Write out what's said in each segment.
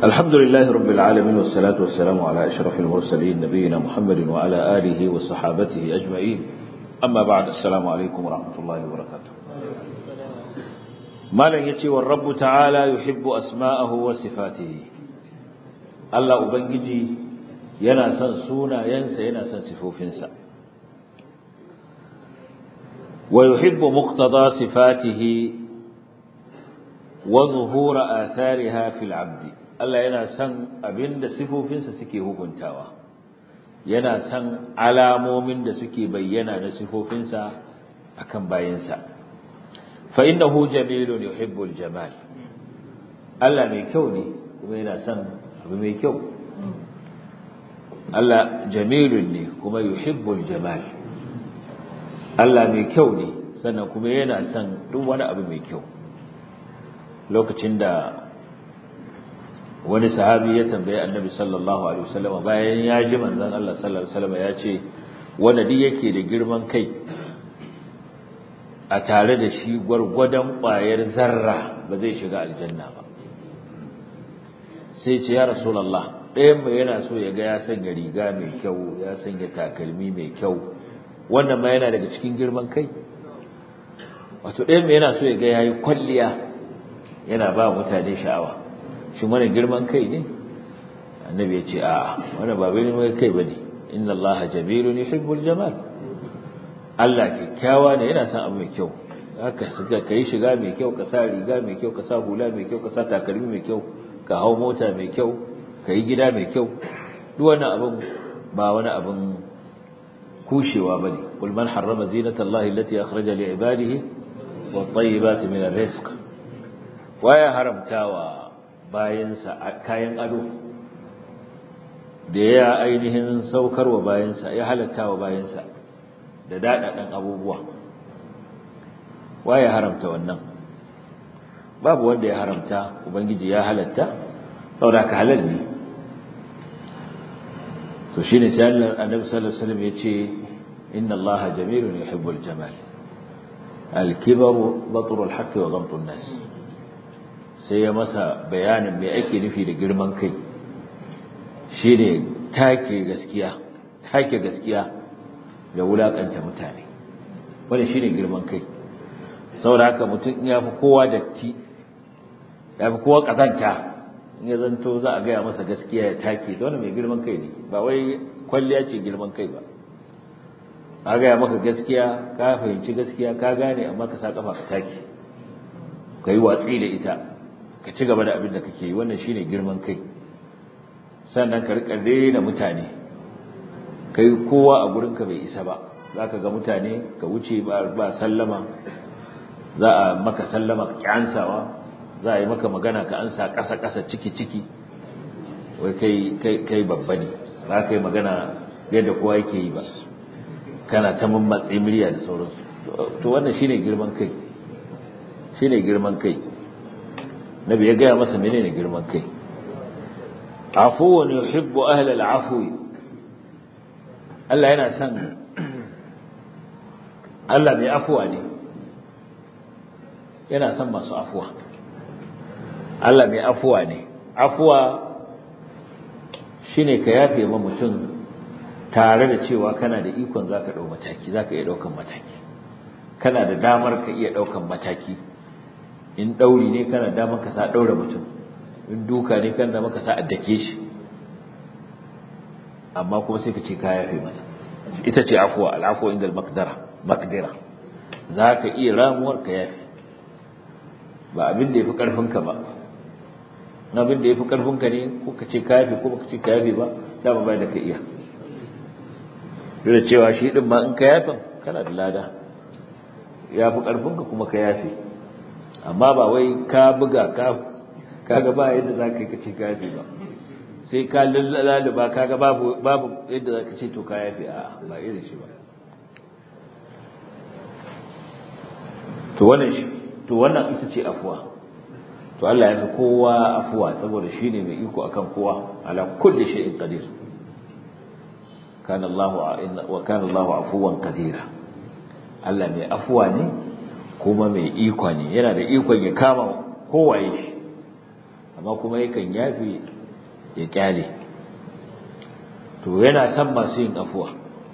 الحمد لله رب العالمين والصلاة والسلام على أشرف المرسلين نبينا محمد وعلى آله وصحابته أجمعين أما بعد السلام عليكم ورحمة الله وبركاته ما لن يتي والرب تعالى يحب أسماءه وصفاته الله أبنجي ينا سن سونا ينسى ينا سن سفوفنسا ويحب مقتضى صفاته وظهور آثارها في العبد Allah yana son abinda sifofinsa suke hukuntawa yana son alamomin da suke bayyana na sifofinsa akan bayinsa fa innahu jamilun yuhibbul jamal Allah mai kyau ne kuma yana son abu mai kyau Allah jamilun ne kuma yuhibbul jamal Allah mai kyau ne sannan kuma yana son duk wani abu mai kyau lokacin da wani sahabi ya tambaye annabi sallallahu alaihi wasallam bayan ya ji manzon Allah sallallahu alaihi wasallam ya ce wanda duk yake da girman kai a tare da shi gwargwadon ƙwayar zarra ba zai shiga aljanna ba sai ce ya rasulullah ɗayan mai yana so ya ga ya sanya riga mai kyau ya sanya takalmi mai kyau wannan ma yana daga cikin girman kai wato ɗayan mai yana so ya ga yayi kwalliya yana ba mutane sha'awa shi wani girman kai ne annabi ya ce a'a wani ba girman kai bane inna Allah jamilun yuhibbul jamal Allah kyakkyawa ne yana son abu mai kyau haka suka kai shiga mai kyau ka sa riga mai kyau ka sa hula mai kyau ka sa takalmi mai kyau ka hau mota mai kyau ka yi gida mai kyau duk wani abin ba wani abin kushewa bane qul man harrama zinatallahi allati akhraja li ibadihi wat tayyibati min ar-rizq waya haramtawa bayansa kayan ado da ya ainihin saukarwa bayansa ya halatta wa bayansa da daɗaɗen abubuwa waye haramta wannan babu wanda ya haramta ubangiji ya halatta saboda ka halal ne to shine sai annabi sallallahu alaihi wasallam yace inna allaha jamilun yuhibbul jamal al-kibru batrul haqqi wa ghamtun nas sai ya masa bayanin me ake nufi da girman kai shine take gaskiya take gaskiya da wulakanta mutane wanda shine girman kai saboda haka mutum ya fi kowa datti ya fi kowa kazanta in ya zanto za a gaya masa gaskiya ya take da wani mai girman kai ne ba wai kwalliya ce girman kai ba a gaya maka gaskiya ka fahimci gaskiya ka gane amma ka sa kafa ka take ka yi watsi da ita ka ci gaba da abin da kake yi wannan shine girman kai sannan ka rika rena mutane kai kowa a gurinka bai isa ba zaka ga mutane ka wuce ba sallama za a maka sallama ka kyansawa za a yi maka magana ka ansa ƙasa ƙasa ciki ciki wai kai kai kai babba ne ba kai magana yadda kowa yake yi ba kana ta mammatsi murya da sauransu to wannan shine girman kai shine girman kai nabi ya gaya masa menene girman kai afuwan yuhibbu ahlal afwi Allah yana son Allah mai afuwa ne yana son masu afuwa Allah mai afuwa ne afuwa shine ka yafe ma mutum tare da cewa kana da ikon zaka dau mataki zaka iya daukan mataki kana da damar ka iya daukan mataki in dauri ne kana da maka sa daura mutum in duka ne kana da maka sa addake shi amma kuma sai ka ce ka yafe masa ita ce afwa al'afwa inda al-maqdara maqdira zaka iya ramuwar ka yafe ba abin da yafi karfin ka ba abin da yafi karfin ka ne ko ka ce ka yafe ko ka ce ka yafe ba dama bai da ka iya duk da cewa shi din ma in ka yafe kana da lada yafi karfin ka kuma ka yafe amma ba wai ka buga ka kaga ba yadda zaka yi kace ka yafe ba sai ka laluba kaga babu babu yadda zaka ce to ka yafe a ba irin shi ba to wannan shi to wannan ita ce afuwa to Allah ya fi kowa afuwa saboda shine mai iko akan kowa ala kulli shay'in qadir kana Allahu wa kana Allahu afuwan qadira Allah mai afuwa ne kuma mai iko ne yana da ikon ya kama kowaye shi amma kuma yakan yafi ya kyale to yana son masu yin afuwa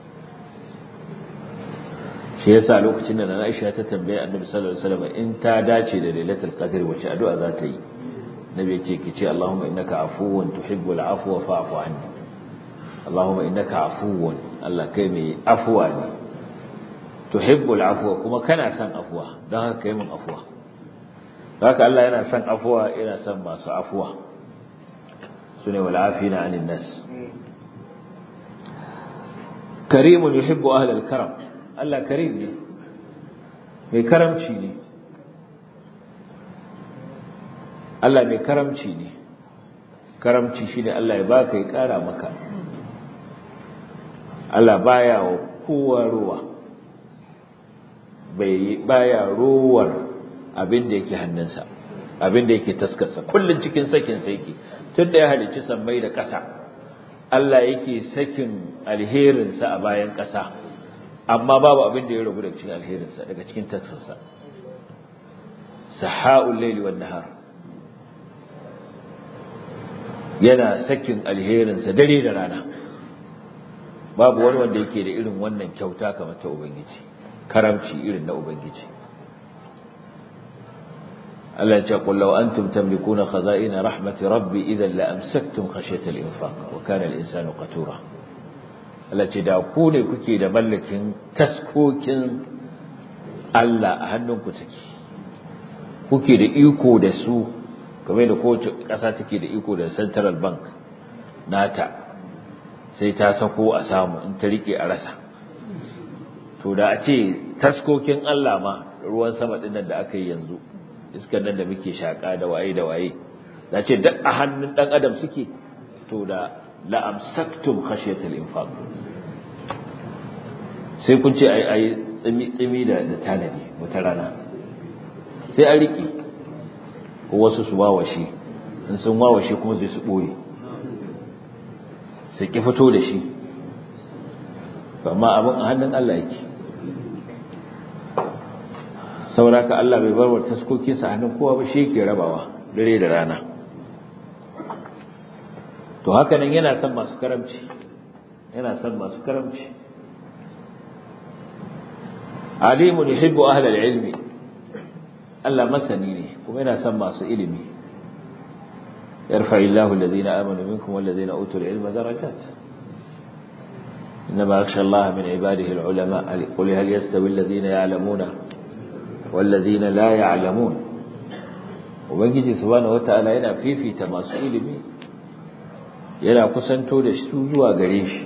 shi yasa lokacin da Aisha ta tambaye Annabi sallallahu alaihi wasallam in ta dace da Lailatul Qadr wace addu'a za ta yi Nabi ya ce ki ce Allahumma innaka afuwun tuhibbul afwa fa'fu anni Allahumma innaka afuwun Allah kai mai afuwa ne tuhibbul afwa kuma kana son afuwa don haka kai mun afuwa haka Allah yana son afuwa yana son masu afuwa sune wal afina anin nas karimun yuhibbu ahlal karam Allah karim ne mai karamci ne Allah mai karamci ne karamci shine Allah ya baka ya kara maka Allah baya wa kowa ruwa bai baya ruwar abin da yake hannunsa abin da yake taskarsa kullun cikin sakin sa yake tunda ya halicci sammai da ƙasa Allah yake sakin alherinsa a bayan ƙasa amma babu abin da ya ragu daga cikin alherinsa daga cikin taskarsa saha'ul layli wan nahar yana sakin alherinsa dare da rana babu wani wanda yake da irin wannan kyauta kamar ta ubangiji karamci irin na ubangiji Allah ya ce qul law antum tamlikuna khaza'ina rahmati rabbi idan la amsaktum khashyata al-infaq wa kana al-insanu qatura Allah ce da ku ne kuke da mallakin taskokin Allah a hannunku take kuke da iko da su kamar da kowace ƙasa take da iko da central bank nata sai ta sako a samu in ta rike a rasa to da a ce taskokin Allah ma ruwan sama din nan da aka yi yanzu iskar nan da muke shaka da waye da waye da ce duk a hannun dan adam suke to da la amsaktum khashyatal infaq sai kun ce ai ai tsimi tsimi da da tanadi wata rana sai a riki ko wasu su wawashe in sun wawashe kuma zai su boye sai ki fito da shi amma abin a hannun Allah yake sauraka Allah bai barwar taskokinsa a hannun kowa ba shi yake rabawa dare da rana to haka nan yana son masu karamci yana son masu karamci alimun yuhibbu ahlal ilmi Allah masani ne kuma yana son masu ilimi yarfa'illahu alladhina amanu minkum walladhina utul ilma darajat إنما يخشى الله من عباده العلماء قل هل يستوي الذين يعلمون والذين لا يعلمون ubangiji subhanahu wataala yana fifita masu ilimi yana kusanto da su zuwa gare shi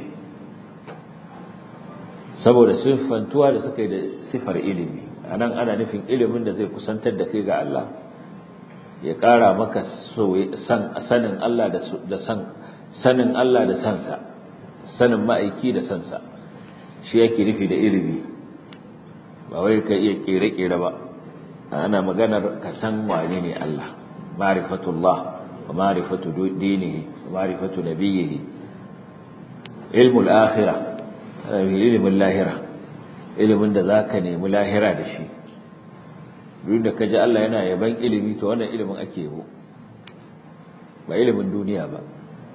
saboda siffantuwa da suka yi da sifar ilimi anan ana nufin ilimin da zai kusantar da kai ga Allah ya ƙara maka sanin Allah da san sanin Allah da sansa sanin ma'aiki da sansa shi yake nufi da ilimi ba wai ka iya kere-kere ba ana maganar ka san wane ne Allah ma'rifatullah wa ma'rifatu dinihi wa ma'rifatu nabiyhi ilmul akhirah ilmin lahira ilimin da zaka nemi lahira da shi duk da kaji Allah yana yaban ilimi to wannan ilimin ake yabo ba ilimin duniya ba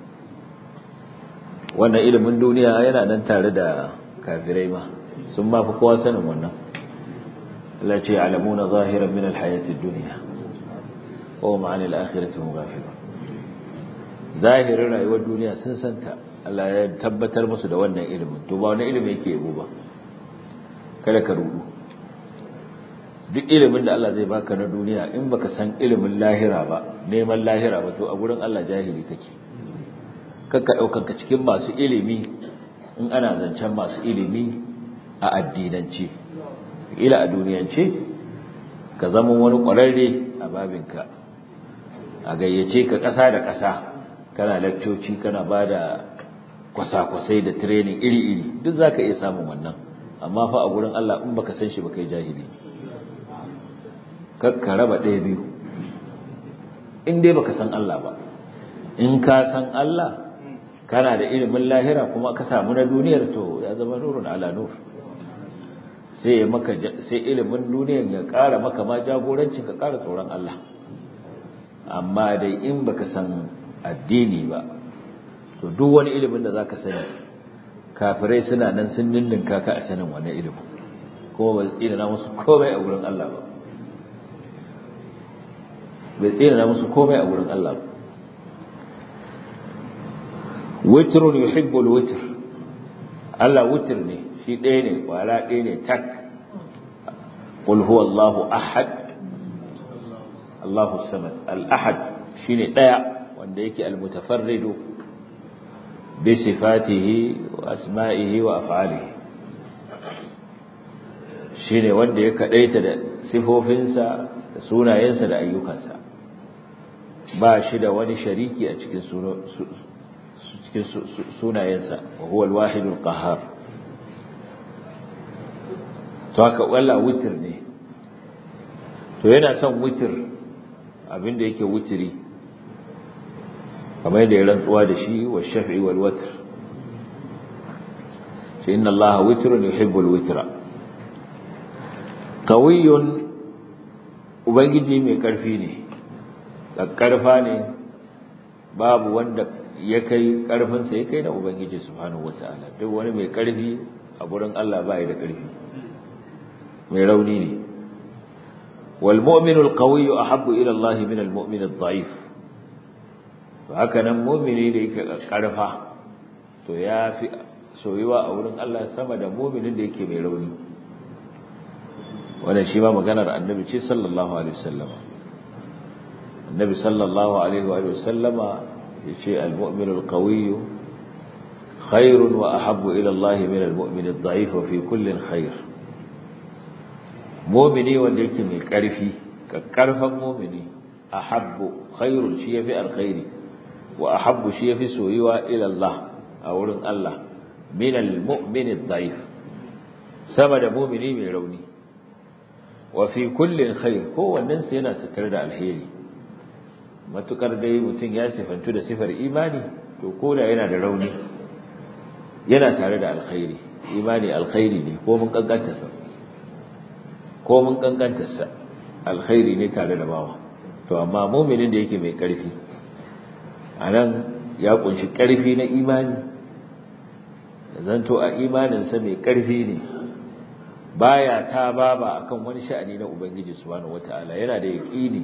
wannan ilimin duniya yana nan tare da kafirai ma sun ma fi kowa sanin wannan Allah ce alamuna zahiran min alhayati dunya wa hum 'anil akhirati hum ghafilun zahirin rayuwar duniya sun santa Allah ya tabbatar musu da wannan ilimin to ba wani ilimi yake yabo ba kada ka rudu duk ilimin da Allah zai baka na duniya in baka san ilimin lahira ba neman lahira ba to a gurin Allah jahili kake kakka daukan ka cikin masu ilimi in ana zancen masu ilimi a addinance ila a duniyance ka zama wani ƙwararre a babinka a gayyace ka ƙasa da ƙasa kana lakcoci kana ba da kwasa-kwasai da training iri-iri duk za ka iya samun wannan amma fa a gurin Allah in baka san shi ba kai jahili kakka raba ɗaya biyu in dai baka san Allah ba in ka san Allah kana da ilimin lahira kuma ka samu na duniyar to ya zama nurun ala nur sai maka sai ilimin duniyar ya ƙara maka ma jagorancin ka ƙara tsoron Allah amma dai in baka san addini ba to duk wani ilimin da zaka sani kafirai suna nan sun ninninka ka a sanin wannan ilimin kuma ba tsina na musu komai a gurin Allah ba bai tsina na musu komai a gurin Allah ba witrun yuhibbul witr Allah witr ne shi ɗaya ne kwara ɗaya ne tak qul huwallahu ahad Allahu samad al-ahad shine ɗaya wanda yake al-mutafarridu bi sifatihi wa asma'ihi wa af'alihi shine wanda ya kadaita da sifofinsa da sunayensa da ayyukansa ba shi da wani shariki a cikin cikin sunayensa wa huwa al-wahidul qahhar to haka walla witr ne to yana son witr abinda yake witri kamar yadda ya rantsuwa da shi wa shaf'i wal watr shi inna allaha witrun yuhibbul witra qawiyyun ubangiji mai karfi ne karfa ne babu wanda ya kai karfinsa ya kai na ubangiji subhanahu wataala duk wani mai karfi a gurin Allah bai da karfi mai rauni ne wal mu'minu al qawiyyu ahabbu ila Allah min al mu'min al dha'if to haka nan mu'mini da yake karfa to yafi soyuwa a wurin Allah sama da mu'minin da yake mai rauni wannan shi ma maganar annabi ce sallallahu alaihi wasallam annabi sallallahu alaihi wa sallama yace al-mu'min al-qawiy khair wa ahabbu ila Allah min al-mu'min ad-da'if wa fi kullin khair mu'mini wanda yake mai karfi kakkarfan mu'mini ahabbu khairun shi yafi alkhairi wa ahabbu shi yafi soyuwa ila Allah a wurin Allah min al-mu'min ad-da'if sama da mu'mini mai rauni wa fi kullin khair kowannen sa yana tattare da alheri matukar dai mutum ya sifantu da sifar imani to koda yana da rauni yana tare da alkhairi imani alkhairi ne ko mun kankanta sa ko mun kankanta sa alkhairi ne tare da bawa to amma mu'minin da yake mai karfi anan ya kunshi karfi na imani zanto a imanin sa mai karfi ne baya ta baba akan wani sha'ani na ubangiji subhanahu wataala yana da yaqini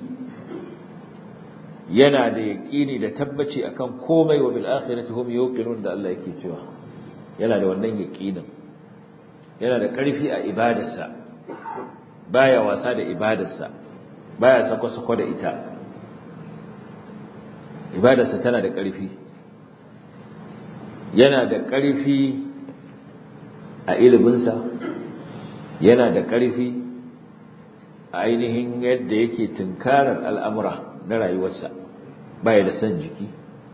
yana da yaqini da tabbaci akan komai wa bil akhirati hum yuqinun da Allah yake cewa yana da wannan yaqinin yana da ƙarfi a ibadarsa baya wasa da ibadarsa baya sako-sako da ita ibadarsa tana da ƙarfi yana da ƙarfi a iliminsa yana da ƙarfi a ainihin yadda yake tunkarar al'amura na rayuwarsa baya da son jiki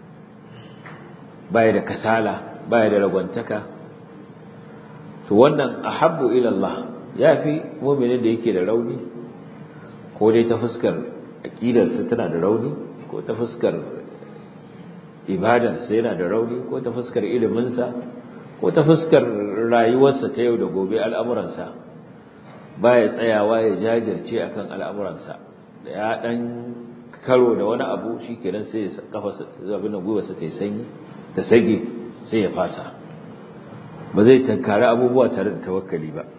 baya da kasala baya da ragwantaka to wannan ahabbu ila Allah yafi mu'minin da yake da rauni ko dai ta fuskar aqidarsa tana da rauni ko ta fuskar ibadarsa yana da rauni ko ta fuskar iliminsa ko ta fuskar rayuwarsa ta yau da gobe al'amuransa baya tsayawa ya jajirce akan al'amuransa da ya dan karo da wani abu shikenan sai ya kafa abin da gwiwarsa ta sanyi ta sage sai ya fasa ba zai tankari abubuwa tare da tawakkali ba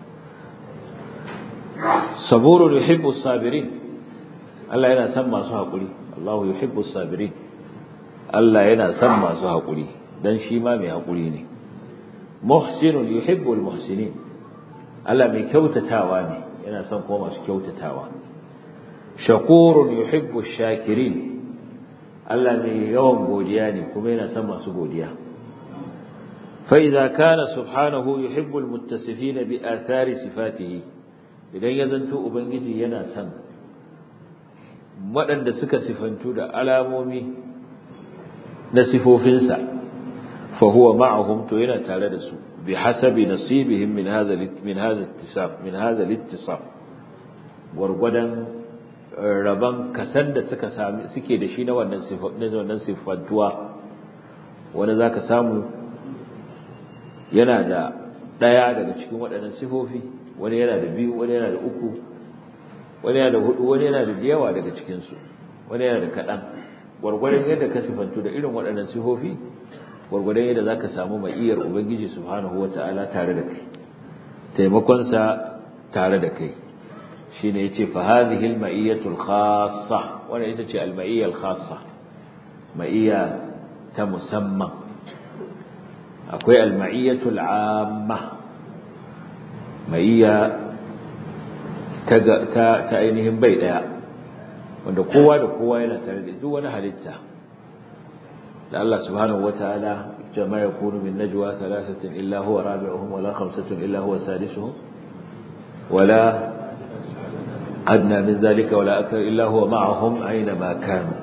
saburu yuhibbu sabirin Allah yana son masu haƙuri Allahu yuhibbu sabirin Allah yana son masu haƙuri dan shi ma mai haƙuri ne muhsinun yuhibbul muhsinin Allah mai kyautatawa ne yana son kuma masu kyautatawa shakurun yuhibbu shakirin Allah mai yawan godiya ne kuma yana son masu godiya فإذا كان سبحانه يحب المتصفين بآثار صفاته idan ya zanto ubangiji yana son waɗanda suka sifantu da alamomi na sifofinsa fa huwa ma'ahum to yana tare da su bi hasabi nasibihim min hadha min hadha ittisaf min hadha littisaf gurgudan raban kasan da suka sami suke da shi na wannan na wannan sifantuwa wanda zaka samu yana da ɗaya daga cikin waɗannan sifofi wani yana da biyu wani yana da uku wani yana da hudu wani yana da yawa daga cikinsu wani yana da kaɗan gwargwadon yadda ka sifantu da irin waɗannan sifofi gwargwadon yadda za ka samu ma'iyar ubangiji subhanahu wa ta'ala tare da kai taimakonsa tare da kai shi ne ya ce fahadihi al-ma'iyyatul khassa wannan ita ce al-ma'iyyar khassa ma'iyya ta musamman akwai al-ma'iyyatul amma ma'iyya ta ta ainihin bai daya wanda kowa da kowa yana tare da duk wani halitta da Allah subhanahu wataala jama yakunu min najwa thalathatin illa huwa rabi'uhum wala khamsatun illa huwa sadisuhum wala adna min dhalika wala akthar illa huwa ma'ahum aina ma kanu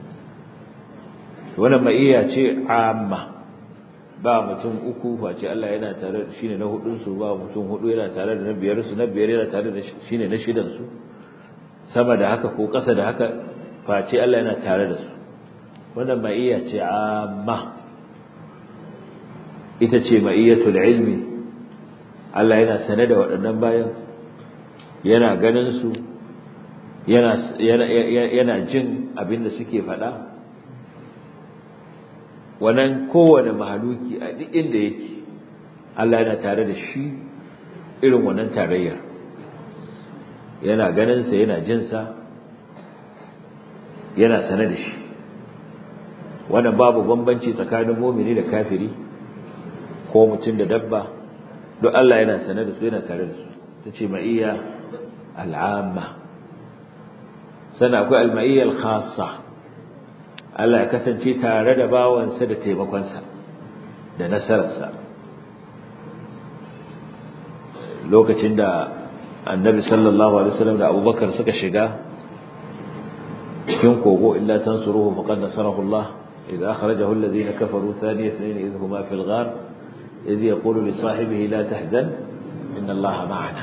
wannan ma'iya ce amma ba mutum uku face Allah yana tare da shine na hudun su ba mutum hudu yana tare da na biyar su na biyar yana tare da shine na shidan su sama da haka ko ƙasa da haka face Allah yana tare da su wannan ma'iyya ce amma ita ce ma'iyyatul ilmi Allah yana sane da waɗannan bayan yana ganin su yana yana jin abin da suke faɗa wannan kowane mahaluki a duk inda yake Allah yana tare da shi irin wannan tarayyar yana ganinsa yana jinsa yana sane da shi wannan babu bambanci tsakanin mumini da kafiri ko mutum da dabba duk Allah yana sane da su yana tare da su ta ce ma'iyya al'amma sana akwai al-ma'iyya al-khassa Allah ya kasance tare da bawansa da taimakonsa da nasararsa lokacin da annabi sallallahu alaihi wasallam da abubakar suka shiga cikin kogo illa tansuruhu faqad nasarahu Allah idza akhrajahu alladhina kafaru thaniya ithnain idh huma fil ghar idh yaqulu li sahibihi la tahzan inna Allah ma'ana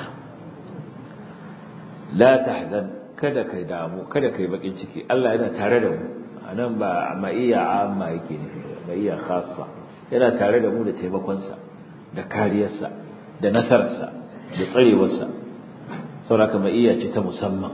la tahzan kada kai damu kada kai bakin ciki Allah yana tare da mu anan ba ma'iyya amma yake nufi ma'iyya khassa yana tare da mu da taimakonsa da kariyarsa da nasararsa da tsarewarsa sauraka ma'iyya ce ta musamman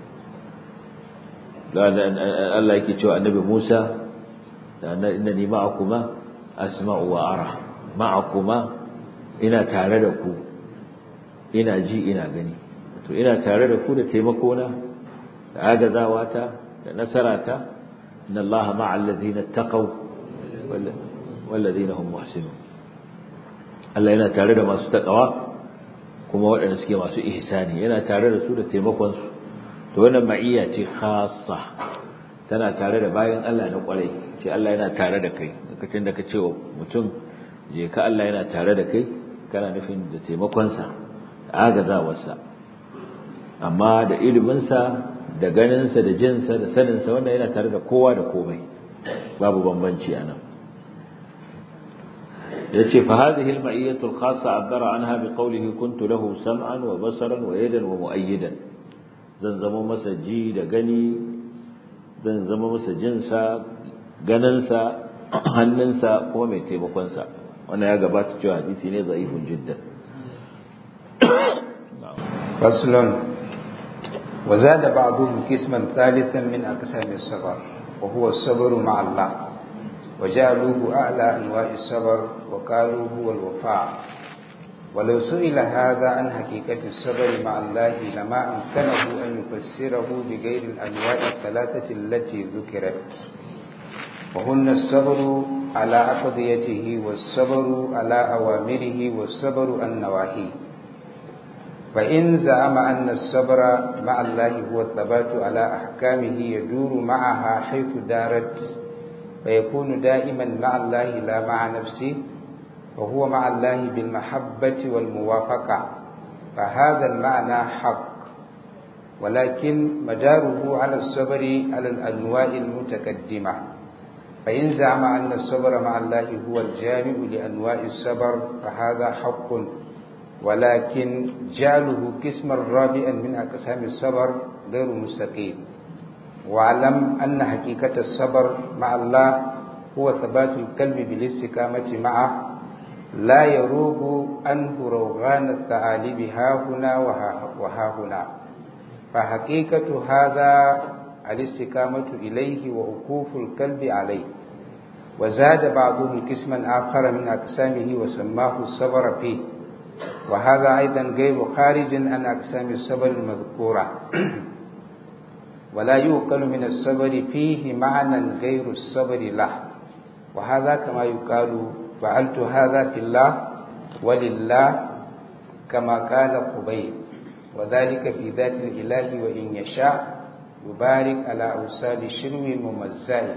Allah yake cewa annabi Musa inna ni ma'akuma asma'u wa ara ma'akuma ina tare da ku ina ji ina gani to ina tare da ku da taimakona da agazawata da nasarata inna Allah ma'al ladina taqaw wal ladina hum muhsinun Allah yana tare da masu takawa kuma waɗanda suke masu ihsani yana tare da su da taimakon su to wannan ma'iyya ce khassa tana tare da bayan Allah na kwarai ce Allah yana tare da kai lokacin da ka ce wa mutum je ka Allah yana tare da kai kana nufin da taimakon sa da agazawarsa amma da ilimin sa da ganin sa da jin sa da sanin sa wannan yana tare da kowa da komai babu bambanci anan yace fa hadhihi al-ma'iyyatu al-khassa abbara anha bi qawlihi kuntu lahu sam'an wa basaran wa yadan wa mu'ayyidan zan zama masa ji da gani zan zama masa jin sa ganin sa hannun sa kuma mai taimakon sa wannan ya gabata cewa hadisi ne da'ifun jiddan faslun وزاد بعضهم قسما ثالثا من أقسام الصبر وهو الصبر مع الله وجعلوه أعلى أنواع الصبر وقالوا هو الوفاء ولو سئل هذا عن حقيقة الصبر مع الله لما أمكنه أن يفسره بغير الأنواع الثلاثة التي ذكرت وهن الصبر على أقضيته والصبر على أوامره والصبر عن نواهيه فإن زعم أن الصبر مع الله هو الثبات على أحكامه يدور معها حيث دارت فيكون دائما مع الله لا مع نفسه وهو مع الله بالمحبة والموافقة فهذا المعنى حق ولكن مداره على الصبر على الأنواع المتقدمة فإن زعم أن الصبر مع الله هو الجامع لأنواع الصبر فهذا حق ولكن جعله قسما رابعا من أقسام الصبر غير مستقيم واعلم أن حقيقة الصبر مع الله هو ثبات القلب بالاستقامة معه لا يروب عنه روغان الثعالب ها هنا وها هنا فحقيقة هذا الاستقامة إليه ووقوف القلب عليه وزاد بعضهم قسما آخر من أقسامه وسماه الصبر فيه وهذا أيضا غير خارج عن أقسام الصبر المذكورة ولا يوقل من الصبر فيه معنى غير الصبر له وهذا كما يقال فعلت هذا في الله ولله كما قال قبيل وذلك في ذات الإله وإن يشاء يبارك على أوصال الشرو الممزاه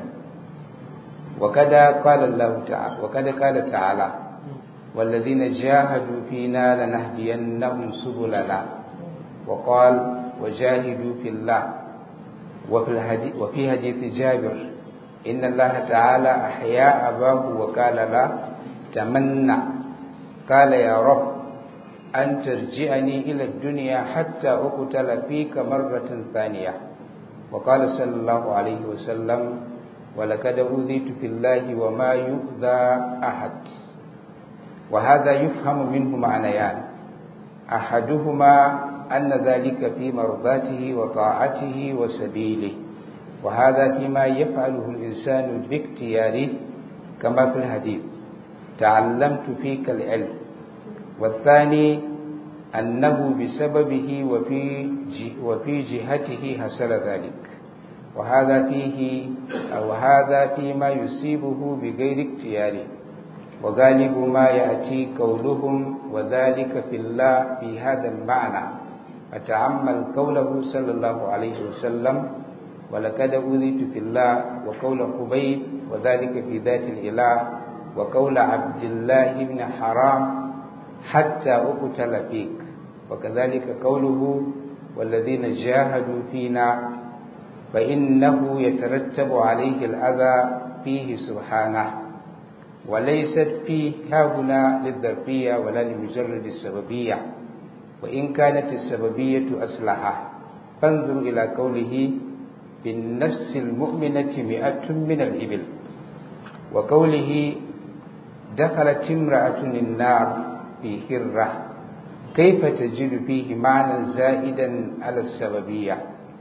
وقد قال الله تعالى وقد قال تعالى والذين جاهدوا فينا لنهدينهم سبلنا وقال وجاهدوا في الله وفي, الحديث وفي حديث جابر إن الله تعالى أحيا أباه وقال لا تمنى قال يا رب أن ترجعني إلى الدنيا حتى أقتل فيك مرة ثانية وقال صلى الله عليه وسلم ولقد أوذيت في الله وما يؤذى أحد وهذا يفهم منه معنيان أحدهما أن ذلك في مرضاته وطاعته وسبيله وهذا فيما يفعله الإنسان باختياره كما في الحديث تعلمت فيك العلم والثاني أنه بسببه وفي وفي جهته حصل ذلك وهذا فيه أو هذا فيما يصيبه بغير اختياره وغالب ما يأتي قولهم وذلك في الله في هذا المعنى فتعمل قوله صلى الله عليه وسلم ولقد أوذيت في الله وقول قبيل وذلك في ذات الإله وقول عبد الله بن حرام حتى أقتل فيك وكذلك قوله والذين جاهدوا فينا فإنه يترتب عليه الأذى فيه سبحانه وليست فيه هاهنا للظرفية ولا لمجرد السببية وإن كانت السببية أصلحة فانظر إلى قوله بالنفس المؤمنة مئة من الإبل وقوله دخلت امرأة النار في هرة كيف تجد فيه معنى زائدا على السببية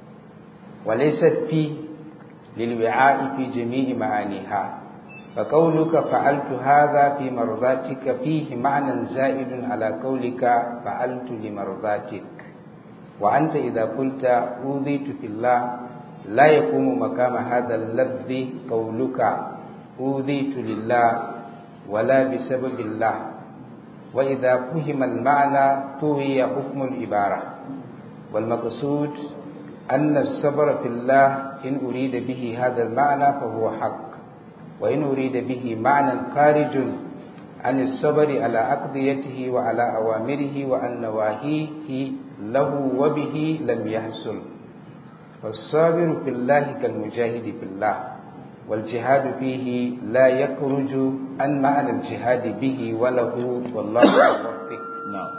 وليست فيه للوعاء في جميع معانيها فقولك فعلت هذا في مرضاتك فيه معنى زائد على قولك فعلت لمرضاتك وأنت إذا قلت أوذيت في الله لا يقوم مقام هذا اللفظ قولك أوذيت لله ولا بسبب الله وإذا فهم المعنى طوي حكم العبارة والمقصود أن الصبر في الله إن أريد به هذا المعنى فهو حق وإن أريد به معنى خارج عن الصبر على أقضيته وعلى أوامره وعن نواهيه له وبه لم يحصل فالصابر في الله كالمجاهد في الله والجهاد فيه لا يخرج عن معنى الجهاد به وله والله موفق نعم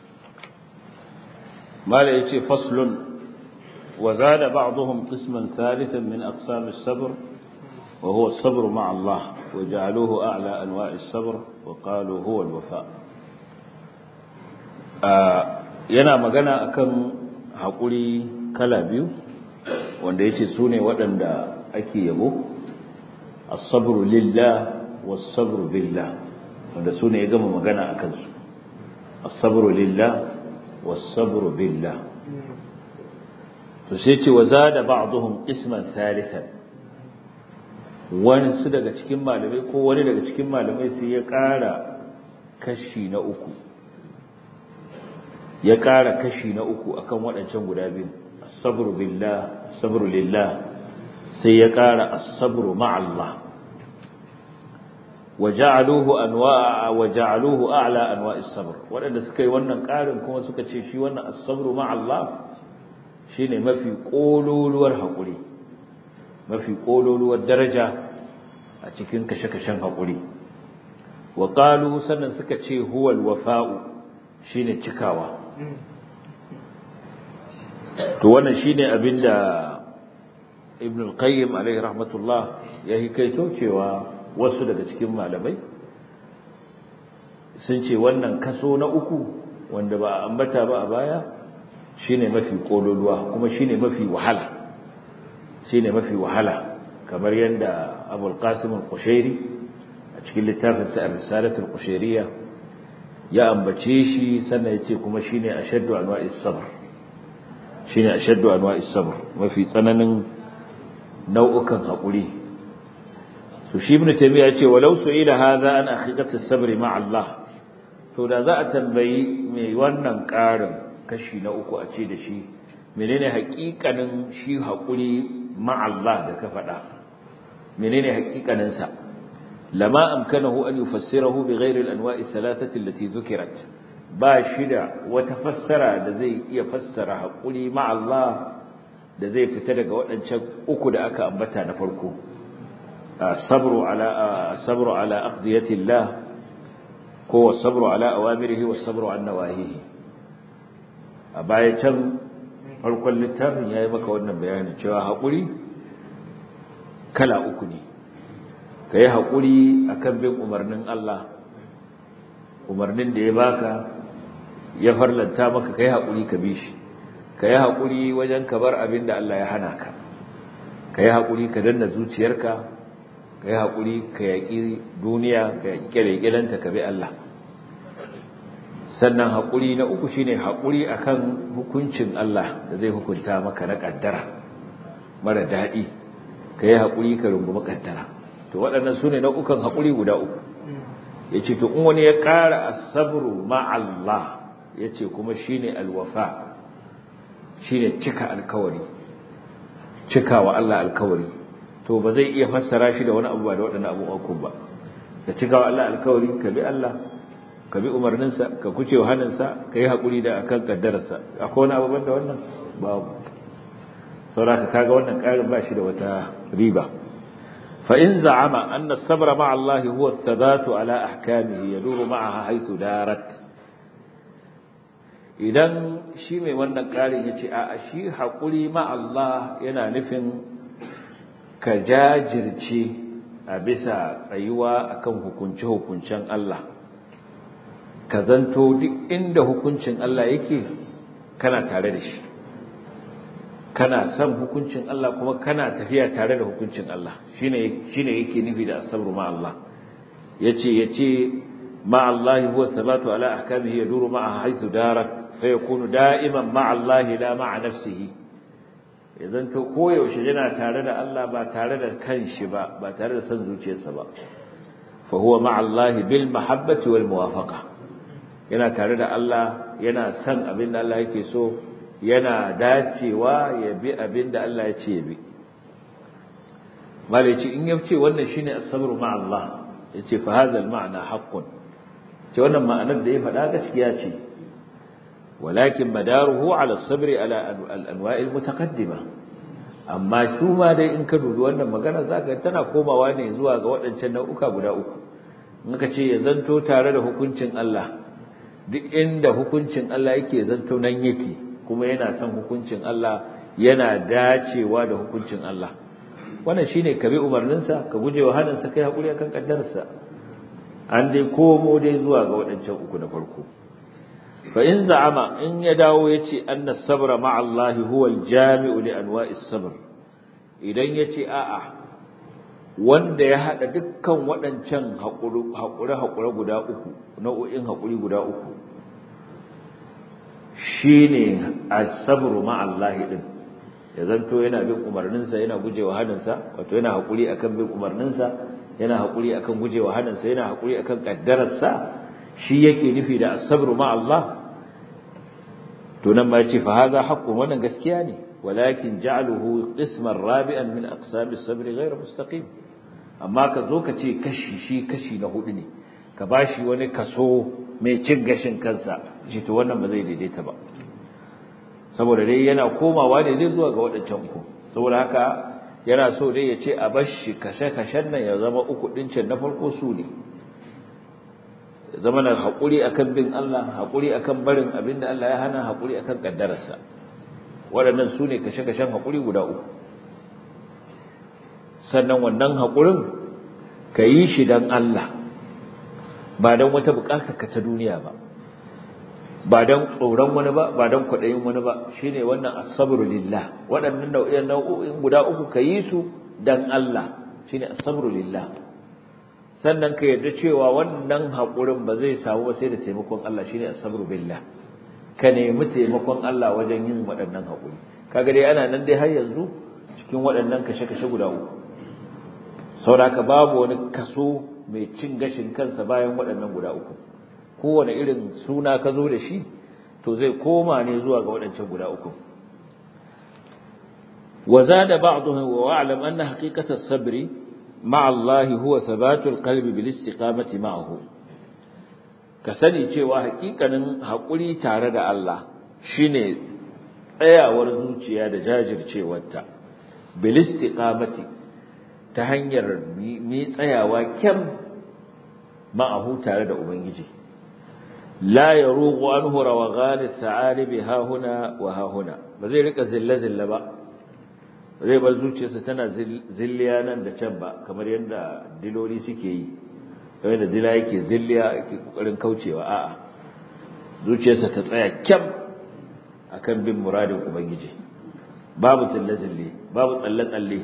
ما ليتي فصل وزاد بعضهم قسما ثالثا من أقسام الصبر وهو الصبر مع الله وجعلوه أعلى أنواع الصبر وقالوا هو الوفاء yana magana akan haƙuri kala biyu wanda ya ce su ne waɗanda ake yabo as-sabru lillah was-sabru billah wanda su ne ya gama magana a kansu as-sabru lillah was-sabru billah to sai ce wa zada ba'dhum qisman thalithan wani su daga cikin malamai ko wani daga cikin malamai sai ya ƙara kashi na uku ya ƙara kashi na uku akan waɗancan guda biyu as-sabru billah as-sabru lillah sai ya ƙara as-sabru ma'allah waja'aluhu anwa'a waja'aluhu a'la anwa'is sabr waɗanda suka yi wannan ƙarin kuma suka ce shi wannan as-sabru ma'allah shine mafi kololuwar haƙuri mafi kololuwar daraja a cikin kashe-kashen haƙuri wa qalu sannan suka ce huwal wafa'u shine cikawa to wannan shine abinda ibn al-qayyim alayhi rahmatullah ya hikaito cewa wasu daga cikin malamai sun ce wannan kaso na uku wanda ba a ambata ba a baya shine mafi kololuwa kuma shine mafi wahala shine mafi wahala kamar yadda abul qasim al-qushairi a cikin littafin sa ar-risalatul qushairiyya ya ambace shi sannan yace kuma shine ashaddu anwa'is sabr shine ashaddu anwa'is sabr mafi tsananin nau'ukan hakuri to shi ibn taymiya yace walau su'ila hadha an haqiqati as-sabr ma'a Allah to da za a tambayi mai wannan karin kashi na uku a ce da shi menene haƙiƙanin shi hakuri ma'a Allah da ka faɗa menene haƙiƙanin sa lama amkanahu an yufassirahu bighairi al-anwa'i thalathati allati dhukirat ba shi da wata fassara da zai iya fassara hakuri ma Allah da zai fita daga waɗancan uku da aka ambata na farko sabru ala sabru ala aqdiyati Allah ko sabru ala awamirihi was sabru an nawahihi a baya can farkon littafin yayi maka wannan bayanin cewa hakuri kala uku ne ka yi haƙuri a kan bin umarnin Allah umarnin da ya baka ya farlanta maka ka yi haƙuri ka bi shi ka yi haƙuri wajen ka bar abin da Allah ya hana ka ka yi haƙuri ka danna zuciyarka ka yi haƙuri ka yaƙi duniya ka yaƙi ƙyale-ƙyalenta ka bi Allah sannan haƙuri na uku shine haƙuri akan hukuncin Allah da zai hukunta maka na ƙaddara mara daɗi ka yi haƙuri ka rungumi ƙaddara to waɗannan su ne nau'ukan haƙuri guda uku ya ce to in wani ya ƙara asabru ma'allah ya ce kuma shi ne alwafa shi ne cika alkawari cika wa Allah alkawari to ba zai iya fassara shi da wani abu ba da waɗannan abubuwan ba ka cika wa Allah alkawari ka bi Allah ka bi umarninsa ka kuce wa hannunsa ka yi haƙuri da akan ƙaddararsa akwai wani abubuwan da wannan babu sauraka kaga wannan ƙarin ba shi da wata riba فإن زعم أن الصبر مع الله هو الثبات على أحكامه يدور معها حيث دارت idan shi mai wannan ƙarin ya ce a shi haƙuri ma Allah yana nufin ka jajirce a bisa tsayuwa akan hukunce-hukuncen Allah ka zanto duk inda hukuncin Allah yake kana tare da shi kana son hukuncin Allah kuma kana tafiya tare da hukuncin Allah shine shine yake nufi da asabru ma Allah yace yace ma Allah huwa thabatu ala ahkamihi yaduru ma'a haythu darat fa yakunu da'iman ma Allah la ma'a nafsihi idan to koyaushe yana tare da Allah ba tare da kanshi ba ba tare da son zuciyarsa ba fa huwa ma Allah bil mahabbati wal muwafaqa yana tare da Allah yana son abin da Allah yake so yana dacewa ya bi abin da Allah ya ce ya bi malaci in ya ce wannan shine as-sabru ma Allah yace fa hadha al-ma'na haqqun ce wannan ma'anar da ya faɗa gaskiya ce walakin madaruhu ala as-sabri ala al-anwa'i al-mutaqaddima amma su ma dai in ka dubi wannan magana zaka tana komawa ne zuwa ga waɗancan nau'uka guda uku in ka ce ya zanto tare da hukuncin Allah duk inda hukuncin Allah yake zanto nan yake kuma yana son hukuncin Allah yana dacewa da hukuncin Allah wannan shine ka bi umarninsa ka guje wa haninsa kai hakuri akan kaddarsa an dai komo dai zuwa ga waɗancan uku na farko fa in za'ama in ya dawo yace anna sabra ma'a Allah huwa al-jami'u li anwa'i sabr idan yace a'a wanda ya hada dukkan waɗancan hakuri hakuri guda uku nau'o'in hakuri guda uku shine as-sabru ma'a Allah din ya zanto yana bin umarninsa yana gujewa haninsa wato yana hakuri akan bin umarninsa yana hakuri akan gujewa haninsa yana hakuri akan kaddararsa shi yake nufi da as-sabru ma'a Allah to nan ma yace fa hadha haqqun wannan gaskiya ne walakin ja'aluhu qisman rabi'an min aqsam as-sabr ghayr mustaqim amma ka zo ka ce kashi shi kashi na hudu ne ka bashi wani kaso mai cin gashin kansa shi to wannan ba zai daidaita ba saboda dai yana komawa ne zai zuwa ga waɗancan uku saboda haka yana so dai ya ce a bashi kashe-kashen nan ya zama uku ɗincin na farko su ne zama na haƙuri akan bin Allah haƙuri akan barin abin da Allah ya hana haƙuri akan ƙaddararsa waɗannan su ne kashe-kashen haƙuri guda uku sannan wannan haƙurin ka yi shi don Allah ba don wata buƙatar ka ta duniya ba ba dan tsoron wani ba ba dan kwaɗayin wani ba shine wannan as-sabru lillah waɗannan nau'in nau'o'in guda uku ka yi su dan Allah shine as-sabru lillah sannan ka yarda cewa wannan haƙurin ba zai samu ba sai da taimakon Allah shine as-sabru billah ka nemi taimakon Allah wajen yin waɗannan haƙuri kaga dai ana nan dai har yanzu cikin waɗannan kashe-kashe guda uku saboda babu wani kaso mai cin gashin kansa bayan waɗannan guda uku kowane irin suna ka zo da shi to zai koma ne zuwa ga waɗancan guda uku وزاد بعضهم واعلم ان حقيقه الصبر مع الله هو ثبات القلب بالاستقامه معه kasani cewa hakikanin hakuri tare da Allah shine tsayawar zuciya da jajircewarta bil istiqamati ta hanyar mi tsayawa kyam ma'ahu tare da ubangiji la yarugu anhu rawagan as-sa'alib ha huna wa ha huna ba zai rika zilla zilla ba zai bar zuciyarsa tana zilliya nan da can ba kamar yadda diloli suke yi kamar yadda dila yake zilliya yake kokarin kaucewa a'a zuciyarsa ta tsaya kyam akan bin muradin ubangiji babu zille zille babu tsalle tsalle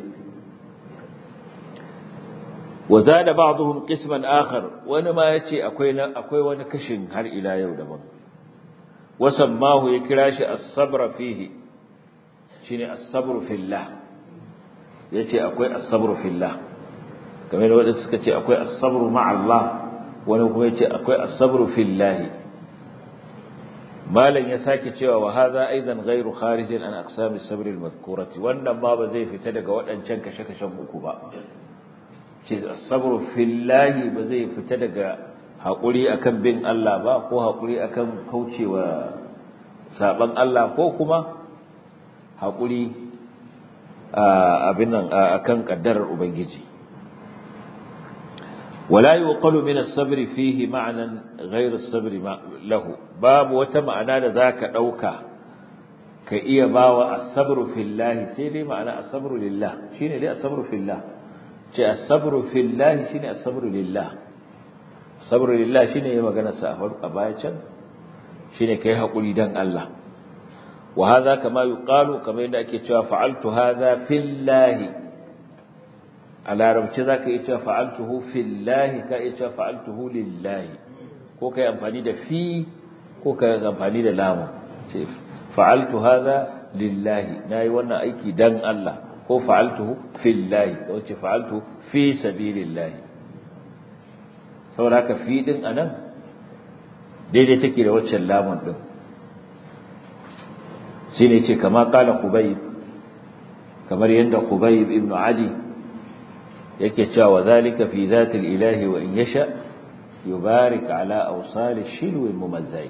wa zada ba'dhum qisman akhar wani ma yace akwai akwai wani kashin har ila yau daban wasammahu ya kira shi as-sabra fihi shine as-sabru fillah yace akwai as-sabru fillah kamar wanda suka ce akwai as-sabru ma'a Allah wani kuma yace akwai as-sabru fillah malan ya sake cewa wa hadha aidan ghairu kharijin an aqsam as-sabr al-madhkurati wannan ma ba zai fita daga waɗancan kashe-kashen uku ba ce as-sabru fillah ba zai fita daga haƙuri akan bin Allah ba ko haƙuri akan kaucewa saban Allah ko kuma haƙuri abin nan akan kaddarar ubangiji wala yuqalu min as-sabr fihi ma'nan ghayr as-sabr lahu babu wata ma'ana da zaka dauka ka iya bawa as-sabru fillah sai dai ma'ana as-sabru lillah shine dai as-sabru fillah ce as-sabru fillah shine as-sabru lillah sabru lillah shine yayin magana sa a baya can shine kai hakuri dan Allah وهذا كما يقال كما يدعى كيتوا فعلت هذا في الله على ربci zaka yi cewa fa'altuhu fillahi ka yi cewa fa'altuhu lillahi ko kai amfani da fi ko kai amfani da lamu ce fa'altu hadha lillahi nayi wannan aiki dan Allah ko fa'altuhu fillahi ko ce fa'altu fi sabilillahi saboda haka fi din anan daidai take da waccan lamun din shine ce kama kala Khubayb kamar yanda Khubayb ibn Adi yake cewa zalika fi zati ilahi wa in yasha yubarik ala awsal shilw mumazzai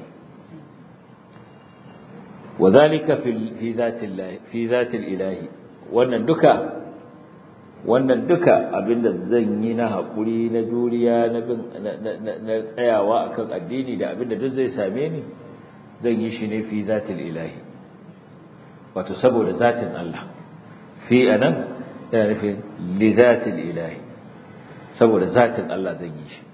وذلك في في ذات الله في ذات الاله wannan duka wannan duka abinda zan yi na hakuri na juriya na bin na tsayawa akan addini da abinda duk zai same ni zan yi shi ne fi zatil ilahi wato saboda zatin Allah fi anan yana nufin li zatil ilahi saboda zatin Allah zan yi shi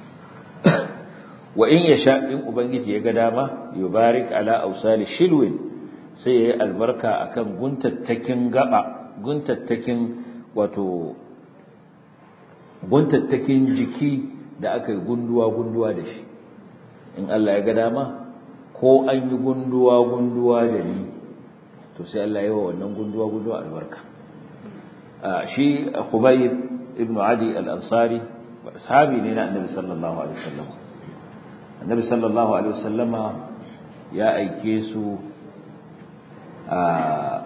wa in yasha in ubangiji ya ga dama yubarik ala awsali shilwin sai yayi albarka akan guntattakin gaba guntattakin wato guntattakin jiki da aka yi gunduwa gunduwa da shi in Allah ya ga dama ko an yi gunduwa gunduwa da ni to sai Allah ya yi wa wannan gunduwa gunduwa albarka shi Khubayb ibn Adi al-Ansari sahabi ne na Annabi sallallahu alaihi wasallam Annabi sallallahu alaihi wasallama ya aike su a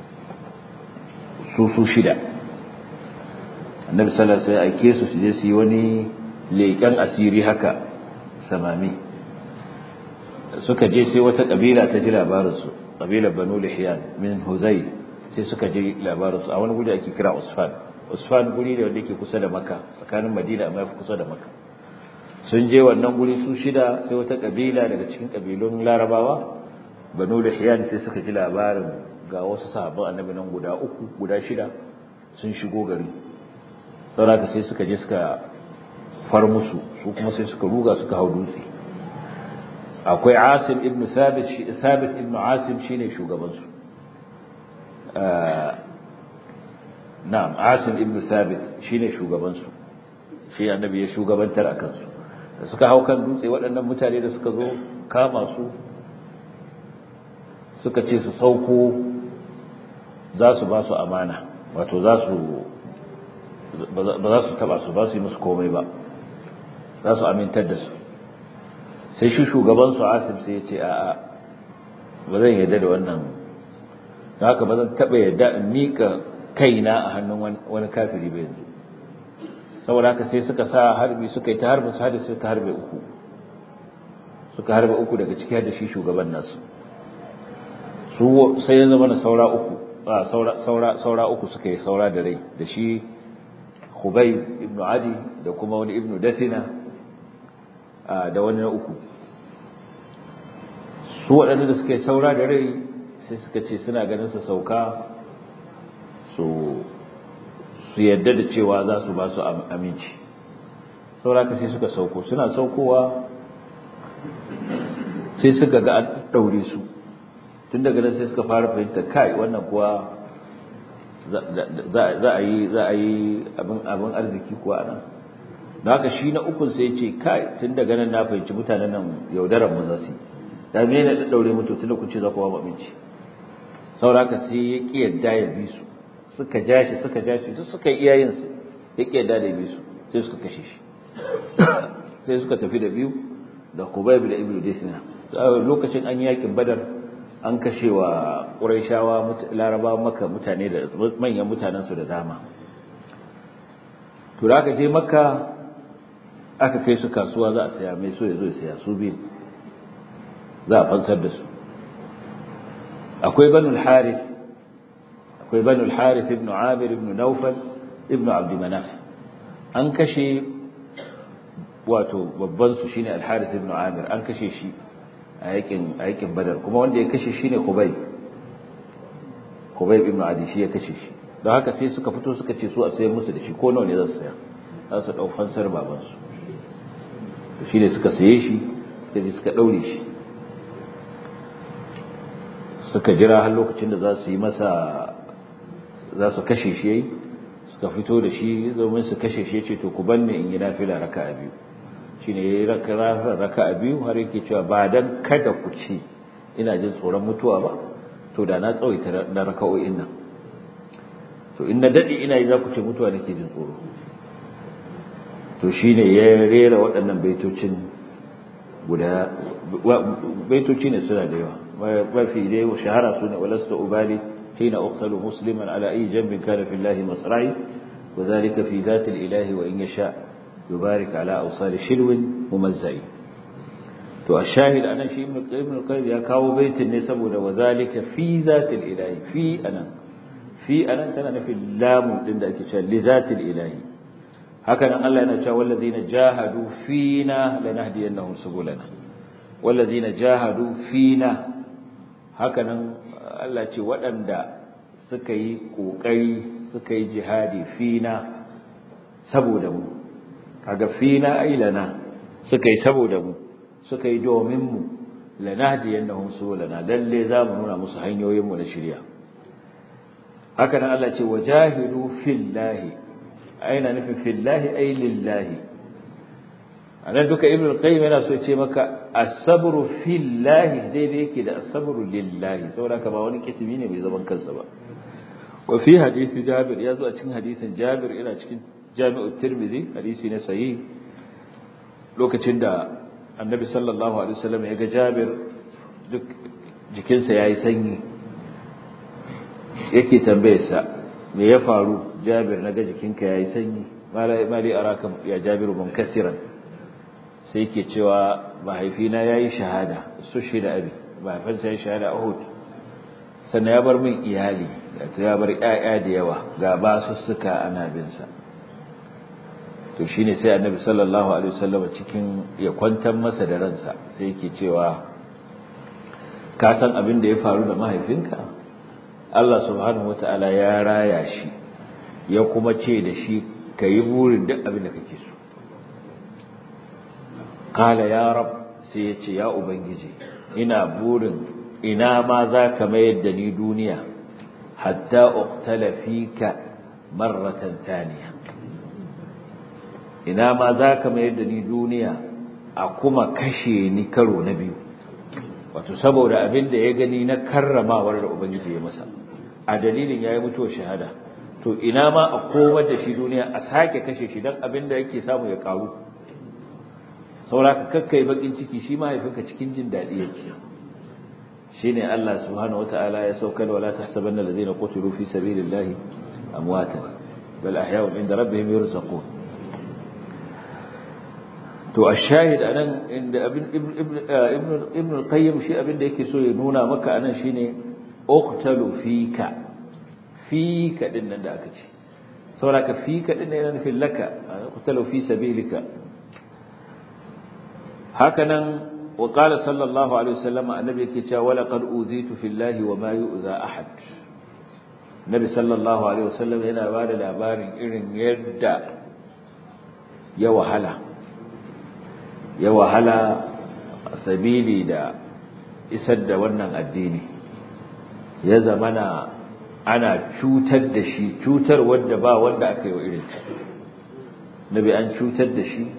su su shida Annabi sallallahu alaihi wasallam ya aike su su je su yi wani leƙen asiri haka samami suka je sai wata kabila ta ji labarinsu kabilar banu lihiyan min huzai sai suka ji labarinsu a wani guri ake kira usfan usfan guri ne wanda yake kusa da maka tsakanin madina amma yafi kusa da maka sun je wannan guri su shida sai wata kabila daga cikin kabilun larabawa banu lihiyan sai suka ji labarin ga wasu sahabban annabi nan guda uku guda shida sun shigo gari saboda sai suka je suka far musu su kuma sai suka ruga suka hau dutse akwai asim ibn thabit thabit ibn asim shine shugabansu na'am asim ibn thabit shine shugabansu shi annabi ya shugabantar a kansu da suka hau kan dutse waɗannan mutane da suka zo kama su suka ce su sauko za su ba su amana wato za su ba za su taba su ba su yi musu komai ba za su amintar da su sai shi shugabansu asim sai ya ce a'a ba zan yarda da wannan da haka ba zan taɓa yarda in miƙa kaina a hannun wani kafiri ba yanzu saboda haka sai suka sa harbi suka yi ta harbi su hada suka harbe uku suka harbe uku daga ciki da shi shugaban nasu su sai ya zama na saura uku saura saura saura uku suka yi saura da rai da shi Khubayb ibn Adi da kuma wani ibn Dathina da wani na uku su waɗanda da suka yi saura da rai sai suka ce suna ganin su sauka su su yadda da cewa za su ba su aminci sauraka sai suka sauko suna saukowa sai suka ga an ɗaure su tun daga nan sai suka fara fahimta kai wannan kuwa za a yi za a yi abin arziki kuwa nan da haka shi na ukun sai ce kai tun daga nan na fahimci mutanen nan yaudarar mu za su yi da me na ɗaure mutu tun da kun ce za ku ba aminci sauraka sai ya ƙi yadda ya bi su suka ja shi suka ja shi duk suka yi iyayensu ya ƙi yadda da bi su sai suka kashe shi sai suka tafi da biyu da Khubayb da Ibnu Disna lokacin an yakin Badar an kashe wa Qurayshawa Laraba Makka mutane da manyan mutanen su da dama to da aka je Makka aka kai su kasuwa za a saya mai so ya zo ya saya su biyu za a fansar da su akwai Banu Harith akwai Banu Harith ibn Amir ibn Nawfal ibn Abd Manaf an kashe wato babban su shine Al-Harith ibn Amir an kashe shi a yakin a yakin Badar kuma wanda ya kashe shine Khubayb Khubayb ibn Adi shi ya kashe shi don haka sai suka fito suka ce su a sayar musu da shi ko nawa ne za su saya za su dau fansar baban su to shine suka saye shi suka je suka daure shi suka jira har lokacin da za su yi masa za su kashe shi yayi suka fito da shi domin su kashe shi yace to ku banne in yi nafila raka'a biyu shine yayi raka'a biyu har yake cewa ba dan kada ku ci ina jin tsoron mutuwa ba to da na tsawaita na raka'o'in nan to in na dade ina yi za ku ce mutuwa nake jin tsoro to shine ya rera waɗannan baitocin guda baitoci ne suna da yawa mafi dai shahara su ne walasta ubali حين أقتل مسلما على أي جنب كان في الله مصرعي وذلك في ذات الإله وإن يشاء يبارك على أوصال شلو ممزعي to ashahid anan shi ibn ibn qayyim ya kawo baitin ne saboda wazalika fi zatil ilahi fi anan fi anan tana nufin lamun din da ake cewa li zatil ilahi haka nan Allah yana cewa wallazina jahadu fina lanahdiyannahum subulana wallazina jahadu fina haka nan Allah ce waɗanda suka yi ƙoƙari suka yi jihadi fina saboda mu kaga fina ai lana suka yi saboda mu suka yi domin mu lanahdiyannahum subulana lalle za mu nuna musu hanyoyin mu na shirya haka nan Allah ce wajahidu fillahi aina nufin fillahi ai lillahi anan duka ibn al-qayyim yana so ce maka as-sabru fillahi daidai yake da as-sabru lillahi saboda ka ba wani kismi ne mai zaman kansa ba wa fi hadisi jabir ya zo a cikin hadisin jabir ina cikin jami'u tirmidhi hadisi ne sahih lokacin da annabi sallallahu alaihi wasallam ya ga jabir duk jikinsa yayi sanyi yake tambayarsa me ya faru jabir naga jikinka yayi sanyi mali araka ya jabiru munkasiran sai ke cewa mahaifina ya yi shahada su shi da abi mahaifinsa ya shahada a Uhud sannan ya bar min iyali ya bar ‘ya'ya da yawa ga ba su suka ana binsa to shi ne sai annabi sallallahu alaihi wasallam cikin ya kwantar masa da ransa sai yake cewa ka san abin da ya faru da mahaifinka Allah subhanahu wata'ala ya raya shi ya kuma ce da shi ka yi burin duk abin da kake so قال يا رب sai ya ce ya ubangiji ina burin ina ma za ka mayar da ni duniya hatta uqtala fika marratan thaniya ina ma za ka mayar da ni duniya a kuma kashe ni karo na biyu wato saboda abin da ya gani na karramawar da ubangiji ya masa a dalilin yayi mutuwar shahada to ina ma a komar da shi duniya a sake kashe shi dan abin da yake samu ya karu sauraka kakkai bakin ciki shi mahaifinka cikin jin daɗi yake shine Allah subhanahu wataala ya saukar wala tahsabanna allazina qutilu fi sabilillahi amwatan bal ahya'un inda rabbihim yurzaqun to ashahid anan inda ibn ibn ibn al-qayyim shi abin da yake so ya nuna maka anan shine uqtalu fika fika din nan da aka ce saboda fika din yana nufin laka uqtalu fi sabilika hakanan wa qala sallallahu alaihi wasallam annabi yake cewa wala qad uzitu fillahi wa ma yu'za ahad nabi sallallahu alaihi wasallam yana ba da labarin irin yadda ya wahala ya wahala sabili da isar da wannan addini ya zamana ana cutar da shi cutar wanda ba wanda aka yi wa irin ta nabi an cutar da shi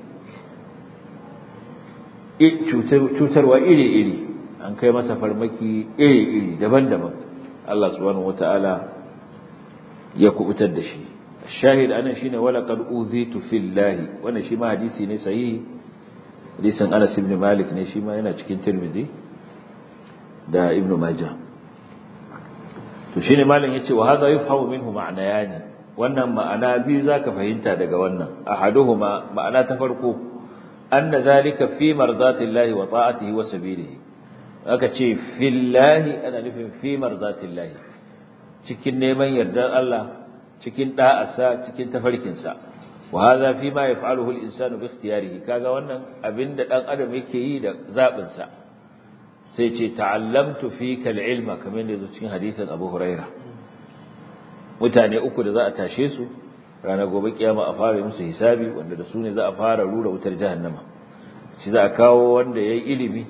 cutarwa iri-iri an kai masa farmaki iri-iri daban-daban Allah subhanahu wata'ala ya kubutar da shi shahid anan shine wala qad uzitu fillahi wannan shi ma hadisi ne sahihi hadisin Anas ibn Malik ne shi ma yana cikin Tirmidhi da Ibn Majah to shine malam yace wa hadha yufhamu minhu ma'nayani wannan ma'ana biyu zaka fahimta daga wannan ahaduhuma ma'ana ta farko anna zalika fi mardatillahi wa ta'atihi wa sabilihi aka ce fillahi ana nufin fi mardatillahi cikin neman yardar Allah cikin da'asa cikin tafarkinsa wa hadha fi ma yaf'aluhu al-insanu bi ikhtiyarihi kaga wannan abinda dan adam yake yi da zabin sa sai ce ta'allamtu fika al-ilma kamar da cikin hadisin Abu Huraira mutane uku da za a tashe su ranar gobe kiyama a fara musu hisabi wanda da su ne za a fara rura wutar jahannama shi za a kawo wanda yayi ilimi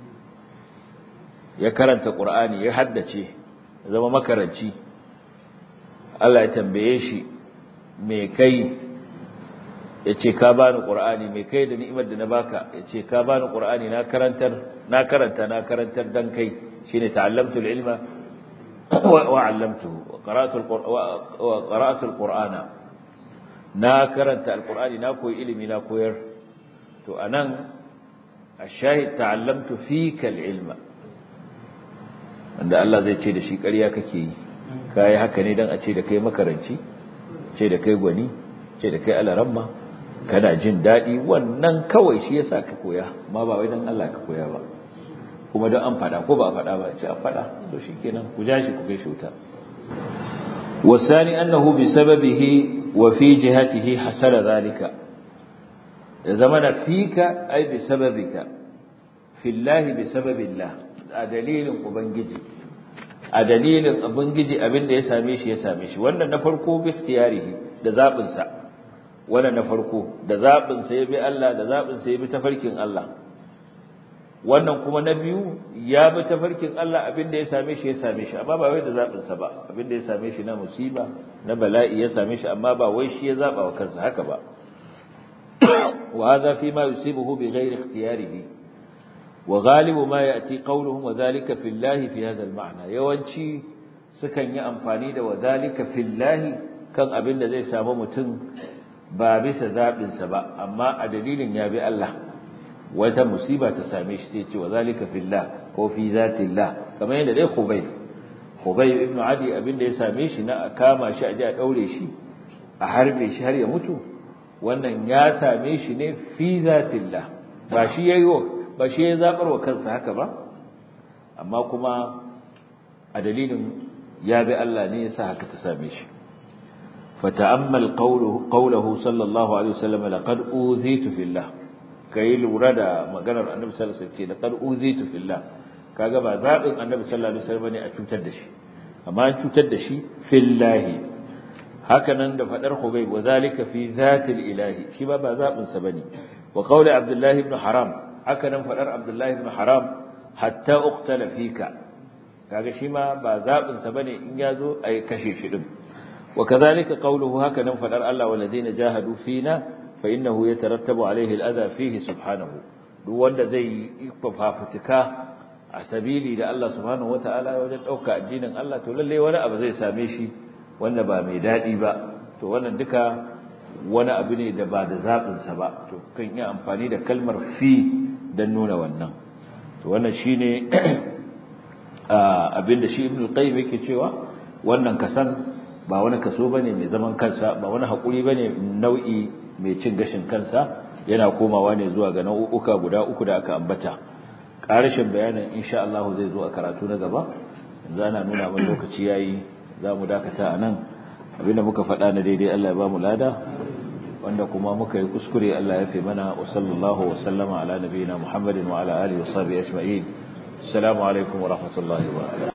ya karanta Qur'ani ya haddace zama makaranci Allah ya tambaye shi me kai yace ka bani qur'ani me kai da ni'imar da na baka yace ka bani qur'ani na karantar na karanta na karantar dan kai shine ta'allamtu al-ilma wa 'allamtuhu wa qara'tu wa qara'tu al-qur'ana na karanta al-qur'ani na koyi ilimi na koyar to anan ash-shahid ta'allamtu fika al-ilma wanda Allah zai ce da shi ƙarya kake yi kai haka ne dan a ce da kai makaranci ce da kai gwani ce da kai alaramma kana jin daɗi wannan kawai shi yasa ka koya ma ba wai dan Allah ka koya ba kuma don an faɗa ko ba a faɗa ba ce an faɗa to shikenan ku ja shi ku kai shi wuta wasani annahu bi sababihi wa fi jihatihi hasala zalika ya zamana fika ai bi sababika fillahi bi sababillah a dalilin ubangiji a dalilin ubangiji abin da ya same shi ya same shi wannan na farko bi ikhtiyarihi da zabin sa wannan na farko da zabin sa ya bi Allah da zabin sa ya bi tafarkin Allah wannan kuma na biyu ya bi tafarkin Allah abin da ya same shi ya same shi amma ba wai da zabin sa ba abin da ya same shi na musiba na bala'i ya same shi amma ba wai shi ya zaba wa kansa haka ba wa hadha fi ma yusibuhu bi ghairi ikhtiyarihi وغالب ما يأتي قولهم وذلك في الله في هذا المعنى yawanci sukan yi amfani da wadhalika fillahi kan abin da zai samu mutum ba bisa zabin sa ba amma a dalilin ya bi Allah wata musiba ta same shi sai ce wadhalika fillah ko fi zatillah kamar yadda dai Khubayb Khubayb ibn Adi abin da ya same shi na kama shi a ji a daure shi a harbe shi har ya mutu wannan ya same shi ne fi zatillah ba shi yayi ba shi ya zabar wa kansa haka ba amma kuma a dalilin ya bi Allah ne yasa haka ta same shi fata'ammal qawluhu qawluhu sallallahu alaihi wasallam laqad uzitu fillah kai lura da maganar annabi sallallahu alaihi wasallam laqad uzitu fillah kaga ba zabin annabi sallallahu alaihi wasallam ne a cutar da shi amma an cutar da shi fillahi haka nan da fadar Hubayb wa zalika fi zatil ilahi shi ba ba zabin sa bane wa qawli Abdullah ibn Haram haka nan fadar Abdullahi ibn Haram hatta uqtala fika kaga shi ma ba zabin sa bane in yazo ai kashe shi din وكذلك قوله هكذا فدر الله والذين جاهدوا فينا فإنه يترتب عليه الأذى فيه سبحانه duk wanda zai yi fafutuka a sabili da Allah subhanahu wataala wajen dauka addinin Allah to lalle wani abu zai same shi wanda ba mai dadi ba to wannan duka wani abu ne da ba da zabin sa ba to kan yi amfani da kalmar fi dan nuna wannan to wannan shine abinda shi Ibn al-Qayyim yake cewa wannan kasan ba wani kaso bane mai zaman kansa ba wani hakuri bane nau'i mai cin gashin kansa yana komawa ne zuwa ga nau'uka guda uku da aka ambata ƙarashin bayanin insha Allah zai zo a karatu na gaba yanzu ana nuna mun lokaci yayi za mu dakata a nan abinda muka faɗa na daidai Allah ya ba mu lada wanda kuma muka yi kuskure Allah ya fi mana wa sallallahu wa sallama ala nabiyina Muhammadin wa ala alihi wa sahbihi ajma'in assalamu alaikum wa rahmatullahi wa barakatuh